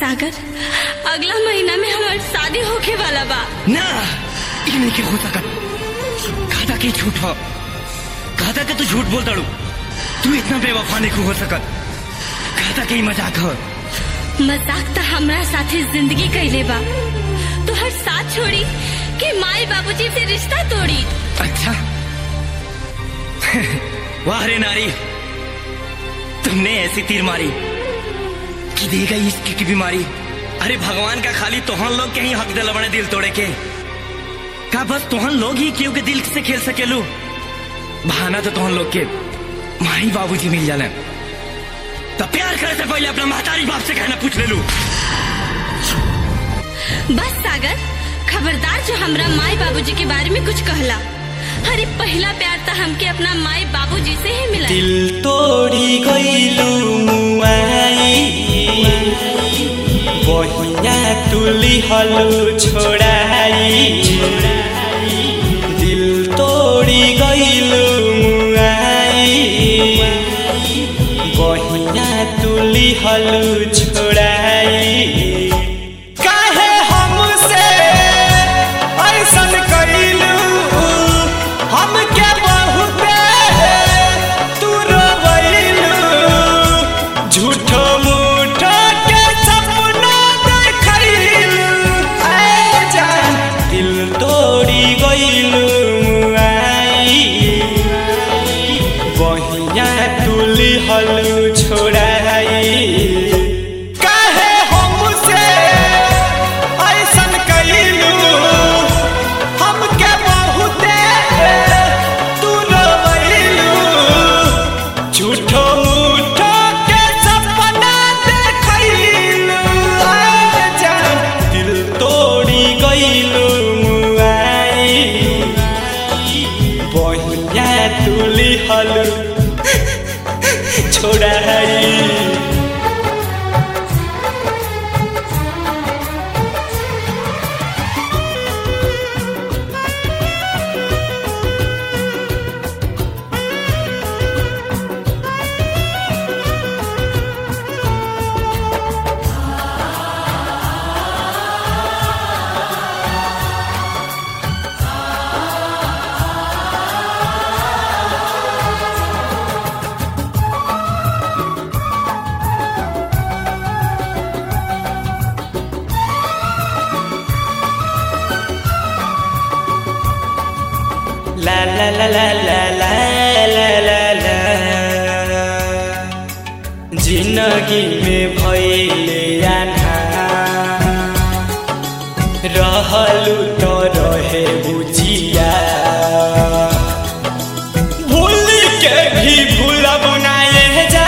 सागर अगला महीना में हमार शादी होके वाला बा ना ये नहीं के हो सकत कहता के झूठ हो कहता के तू झूठ बोल दड़ू तू इतना बेवफा नहीं हो सकत कहता के ही मजाक हो मजाक तो हमरा साथे जिंदगी कैले बा तो हर साथ छोड़ी कि माई बाबूजी से रिश्ता तोड़ी अच्छा वाह रे नारी तुमने ऐसी तीर मारी कि दे गई इसकी की बीमारी अरे भगवान का खाली तोहन लोग के ही हक दिल बने दिल तोड़े के का बस तोहन लोग ही क्यों के दिल से खेल सकेलू बहाना तो तोहन लोग के माई बाबूजी मिल जाले तो प्यार करे से पहले अपना महतारी बाप से कहना पूछ ले लू बस सागर खबरदार जो हमरा माई बाबूजी के बारे में कुछ कहला अरे पहला प्यार तो हमके अपना माई बाबूजी से ही मिला दिल तोड़ी गईलू मुआई बहिया तुली हलू छोड़ाई दिल तोड़ी गईलू मुआई बहिया तुली हलू छोड़ाई काहे हमसे ऐसन कइलू हमके बहुते तू रोवैलू झूठो मूठो के सपना देखैलू ऐ जान दिल तोड़ी गइलू मुआई बहिया तुली हलू छोड़ाई काहे हमसे ऐसन कइलू हमके बहुते तू रोवैलू झूठो मूठो के सपना देखैलू ऐ जान दिल तोड़ी गइलू मुआई बहिया तुली हलू छोड़ाई La la la la la la la la la जिंदगी में भइले आना रहलु तो रहे बुझिया भूल के भी भूलब नाये जा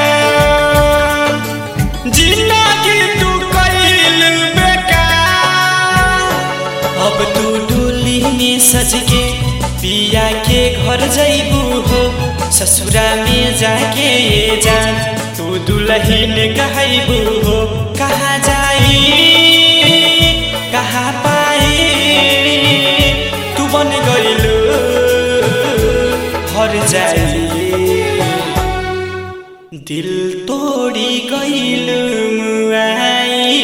जिंदगी तू कइल बेकार अब तू डोली में सज के पिया के घर जैबू हो ससुरा में जाके ये जान तू दुल्हन कहबू हो कहाँ जाई कहाँ पाई तू बन गइलू हर जाई दिल तोड़ी गइलू मुआई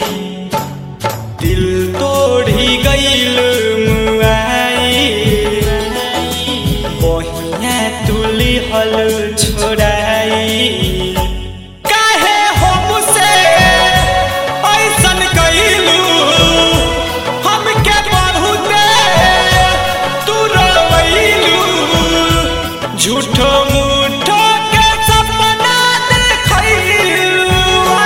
दिल तोड़ी गइलू मुआई बहिया तुली हल छोड़ाई काहे हमसे ऐसन कइलू हमके बहुते तू रोवैलू झूठो मूठो के सपना देखैलू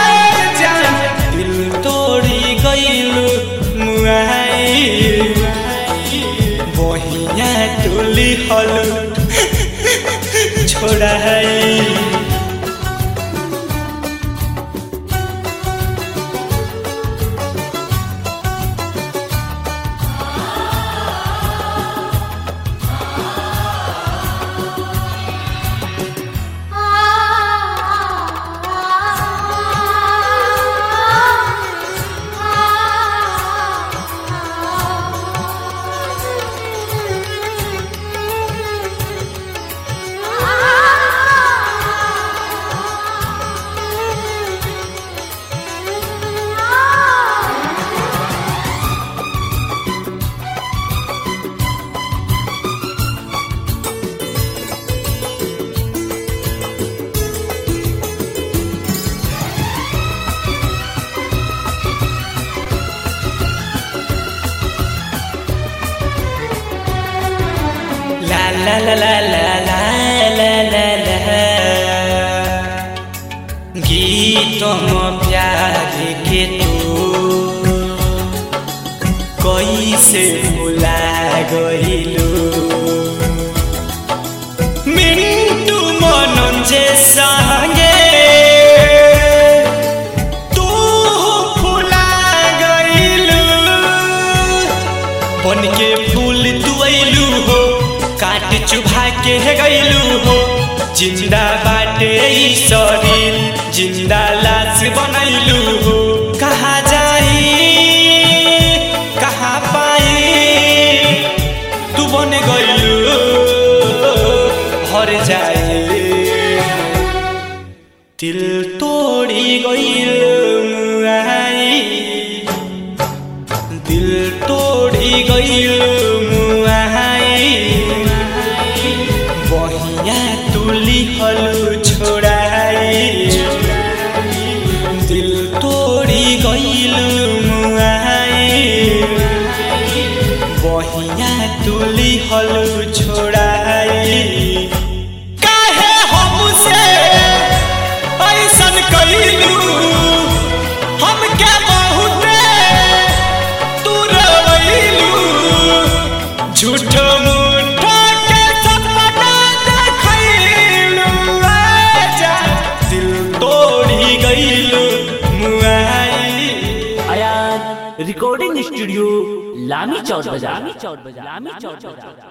ला ला ला ला ला ला ला ला गीतम प्यार के तू कैसे भुला गइलू मिन्टु मनन्जे सँगे तू फुला गइलू बन के फूल तू अइलू हो काट चुभा के गइलू हो जिंदा बाटे ई शरीर जिंदा लाश बनैलू हो कहाँ जाई कहाँ पाई तू बन गइलू हर जाए दिल तोड़ी गइल मुआई दिल तोड़ी गइल मुआई बहिया तुली हलु छोड़ाई दिल तोड़ी गइल मुआई बहिया तुली हलु छोड़ाई काहे हमसे ऐसन कइलू हमके बहुते तू रवैलू झूठ मूठ के सपना देखैलू आजा दिल तोड़ी गइलू मुआई आयान रिकॉर्डिंग स्टूडियो लामी चौक बाजार लामी चौक बाजार